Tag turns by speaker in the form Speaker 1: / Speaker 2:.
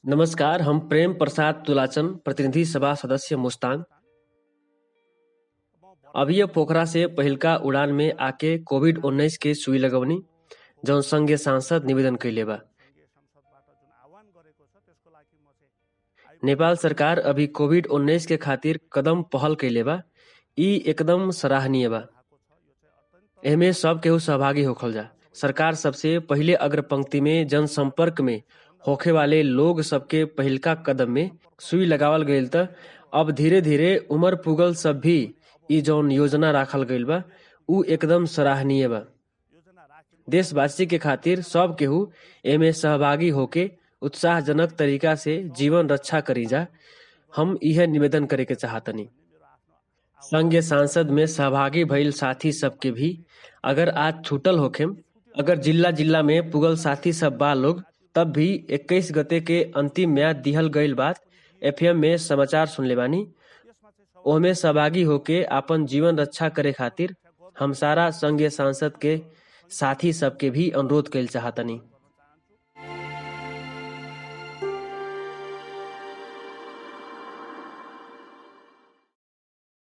Speaker 1: नमस्कार हम प्रेम प्रसाद तुलाचन प्रतिनिधि सभा सदस्य मुस्तांग अभी पोखरा से पहिलका उड़ान में आके कोविड उन्नाइस के सुई लगवनी जौन संघीय सांसद निवेदन कैले बा नेपाल सरकार अभी कोविड उन्नाइस के खातिर कदम पहल कैले बा ई एकदम सराहनीय बा एमे सब केहू सहभागी होखल जा सरकार सबसे पहिले अग्र पंक्ति में जनसंपर्क में होखे वाले लोग सबके पहिलका कदम में सुई लगावल गईल त अब धीरे धीरे उमर पुगल सब भी ई जौन योजना राखल गईल बा ऊ एकदम सराहनीय बा देशवासी के खातिर सब केहू एमे सहभागी होके उत्साहजनक तरीका से जीवन रक्षा करी जा हम यह निवेदन करे के चाहतनी संघीय सांसद में सहभागी भइल साथी सबके भी अगर आज छूटल होखेम अगर जिला जिला में पुगल साथी सब बा लोग तब भी 21 गते के अंतिम म्याद दिहल गईल बात एफएम में समाचार सुनले बानी ओमे सहभागी होके आपन जीवन रक्षा करे खातिर हम सारा संघीय सांसद के साथी सबके भी अनुरोध कैल चाहतनी